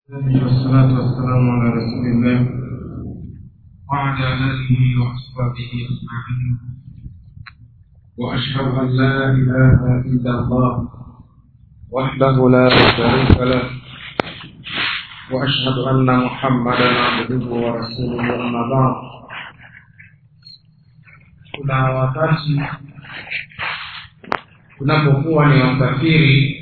والصلاة والسلام على رسول الله وعلى آله وأصحابه أجمعين وأشهد أن لا إله إلا الله وحده لا شريك له وأشهد أن محمدا عبده ورسوله أما بعد kuna wakati tunapokuwa ni wasafiri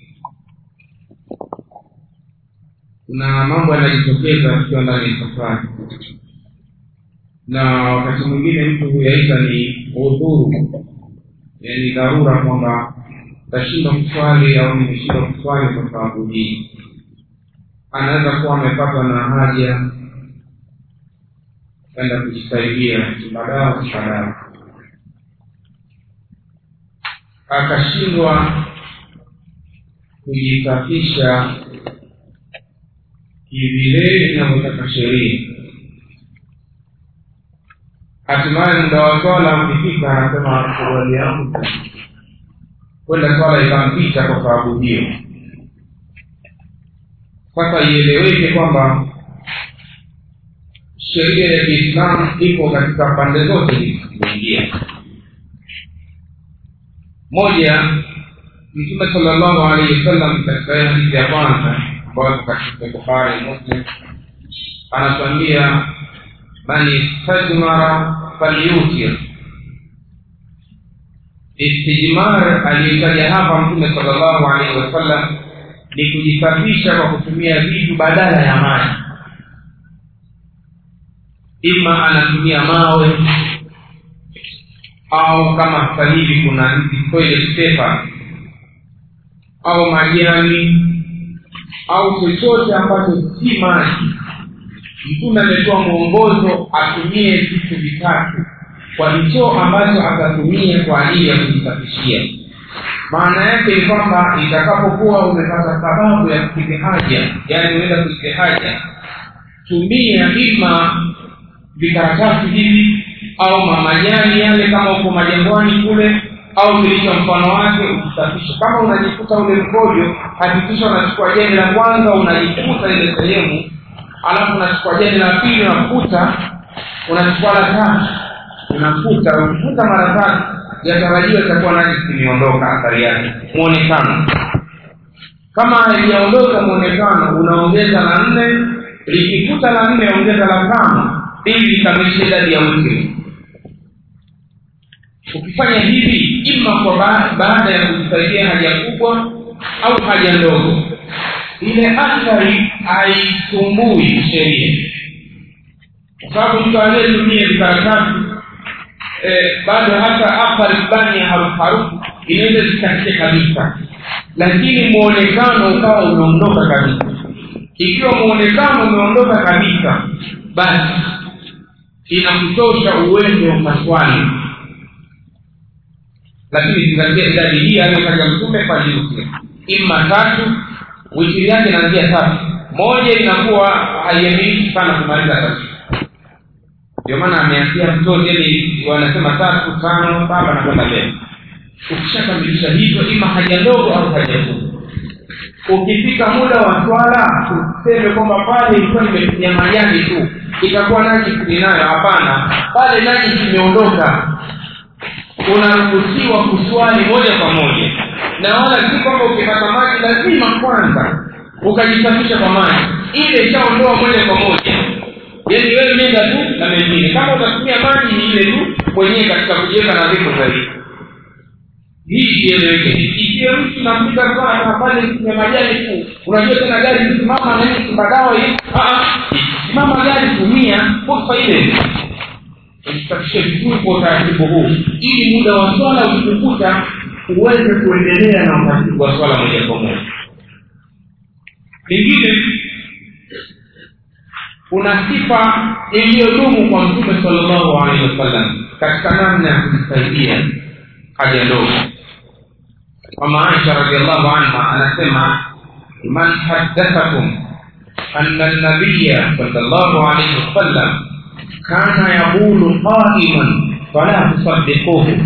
kuna mambo yanajitokeza tukiwa ndani ya safari na wakati mwingine mtu huyaita ni udhuru yani dharura kwamba tashindwa kuswali au nimeshindwa kuswali kwa sababu hii anaweza kuwa amepatwa na haja kwenda kujisaidia kibadao kibadao akashindwa kujisafisha vile inavyotaka sheria hatimaye muda wa swala ukifika anasema suruali yangu kwenda swala ikampita kwa sababu hiyo sasa ieleweke kwamba sheria ya kiislamu iko katika pande zote zilizoingia moja mtume salllahu alaihi wasallam katika hadithi ya kwanza ambayo katika bukhari muslim anatuambia man istajmara falyutir istijmar aliyotaja hapa mtume salllahu alaihi wasallam ni kujisafisha kwa kutumia vitu badala ya maji ima anatumia mawe au kama sasa hivi kuna toilet paper au majani au chochote ambacho si maji mtume ametoa mwongozo atumie vitu vitatu kwa hicho ambacho atatumia kwa ajili ya kujisafishia maana yake ni kwamba itakapokuwa umepata sababu ya kupiga haja yaani unaenda kupiga haja tumia ima vikaratasi hivi au mamajani yale kama uko majangwani kule au kilicho mfano wake ukisafisha kama unajikuta ule mkojo hakikisha unachukua jani la kwanza unajikuta ile sehemu alafu unachukua jani la pili unafuta unachukua la tatu unafuta ukifuta mara tatu yatarajiwa itakuwa najisi imeondoka athari yake mwonekano kama haijaondoka mwonekano unaongeza la nne likifuta la nne ongeza la tano ili ikamilishe idadi ya witri ukifanya hivi ima kwa baada ya kujisaidia haja kubwa au haja ndogo ile athari haisumbui sheria kwa sababu mtu aliyetumia vikaratasi eh, bado hata athari fulani ya harufu harufu inaweza zikatike kabisa lakini mwonekano ukawa umeondoka kabisa ikiwa mwonekano umeondoka kabisa basi inakutosha uwende upaswani lakini zingatia idadi hii aliyotaja mtume faliusi ima tatu witiri yake inaanzia tatu moja inakuwa haiamiliki sana kumaliza tatu ndio maana ameanzia mtoto yani wanasema tatu tano saba na kwenda mbele ukishakamilisha hivyo ima haja ndogo au haja kubwa ukifika muda wa swala useme kwamba pale ilikuwa nimetumia majani tu itakuwa najisi ninayo hapana pale najisi imeondoka unaruhusiwa kuswali moja kwa moja na wala si kwamba ukipata maji lazima kwanza ukajisafisha kwa maji ile ishaondoa moja kwa moja yaani wewe nenda tu na mengine kama utatumia maji ni ile tu mwenyewe katika kujiweka nadhifu zaidi hii ieleweke ikiwe mtu napiga sana pale kwenye majani tu unajua tena gari simama na hii kibadawa hii simama gari tumia fursa ile usafishe vizuri kwa utaratibu huu ili muda wa swala ukikukuta uweze kuendelea na utaratibu wa swala moja kwa moja lingine kuna sifa iliyodumu kwa mtume salllahu alehi wasallam katika namna ya kujisaidia haja ndogo mama aisha radiallahu anha anasema man haddathakum ana nabiya salllahu alaihi wasallam kana yaqulu qaiman fala tusaddiquhu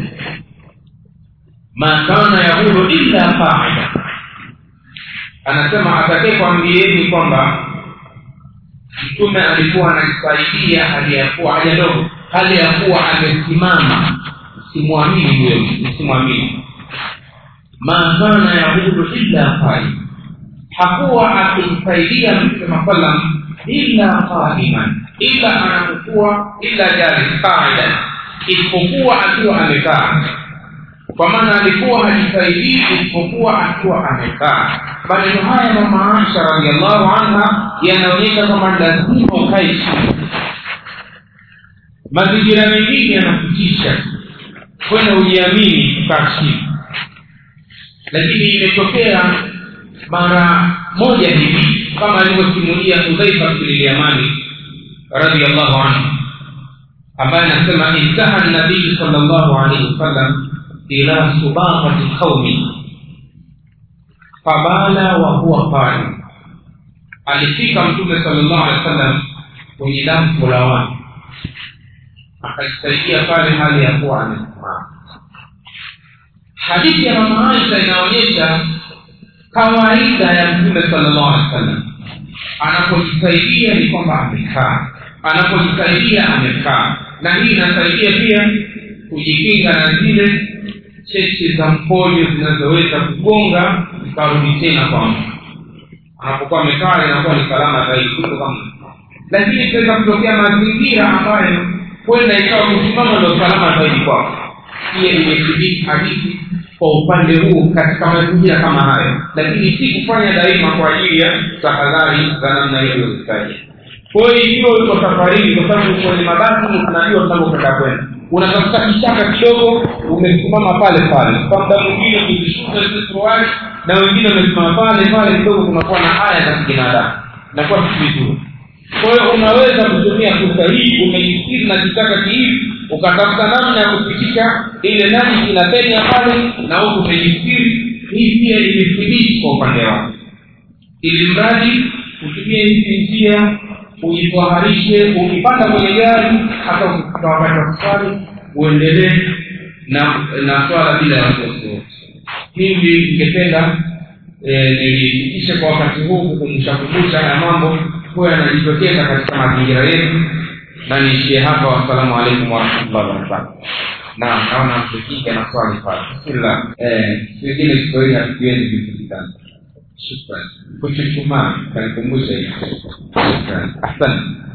ma kana yaqulu illa qaida anasema atakaye kwambieni kwamba mtume alikuwa anajisaidia hali ya kuwa haja ndogo hali ya kuwa amesimama simwamini huyo msimwamini ma kana yabudu illa qaim hakuwa akimsaidia mtume saa salam illa qaiman ila anapokuwa illa jalis qaidan isipokuwa akiwa amekaa kwa maana alikuwa hajisaidii isipokuwa akiwa amekaa maneno haya mama aisha radiallahu anha yanaonyesha kwamba lazima ukae chini mazingira mengine yanakutisha kwenda ujiamini kukaa chini lakini imetokea mara moja hivi kama alivyosimulia hudhaifa bililyamani radiallahu anhu ambaye anasema intaha nabii sal llahu alaihi wasallam ila subaqati qaumi fabala wa huwa qali alifika mtume sal llahu alehi wa sallam kwenye dampo la watu akajisaidia pale hali ya kuwa amesimama hadithi ya mama aisha inaonyesha kawaida ya mtume salllahu alehi wa sallam anapojisaidia ni kwamba amekaa anapojisaidia amekaa na hii inasaidia pia kujikinga na zile cheche za mkojo zinazoweza kugonga zikarudi tena kwa mtu anapokuwa amekaa inakuwa ni salama zaidi kuliko kama lakini itaweza kutokea mazingira ambayo kwenda ikawa kusimama ndio salama zaidi kwako pia imethibiti hadithi kwa upande huu katika mazingira kama hayo lakini si kufanya daima kwa ajili ya tahadhari za namna hiyo iliyozitaja kwa hiyo ikiwa uko safarini kwa sababu kwenye mabasi unajua tunavyokwenda kwenda unatafuta kichaka kidogo umesimama pale pale kwa muda mwingine kujishuka zile suruali na wengine wamesimama pale pale kidogo kunakuwa na haya za kibinadamu nakuwa si vizuri kwa hiyo unaweza kutumia fursa hii umejistiri na kichaka kihivi ukatafuta namna ya kupitisha ile nani inapenya pale na huku umejistiri hii pia imethibiti kwa upande wake ili mradi utumie hizi njia ujitwaharishe ukipanda kwenye gari hata ukifika wakati wa kuswali uendelee na na swala bila ya wasiwasi wote hivi ningependa nilifikishe kwa wakati huu kukumbusha kumbusha haya mambo huwa yanajitokeza katika mazingira yetu na niishie hapa wassalamu alaikum warahmatullahi wabarakatu naam naona mtukinga na swali pale bismillah vingine kiswahili hatukiwezi vitukitana shukran kuchuchumaa kanikumbusha hivi shukran asante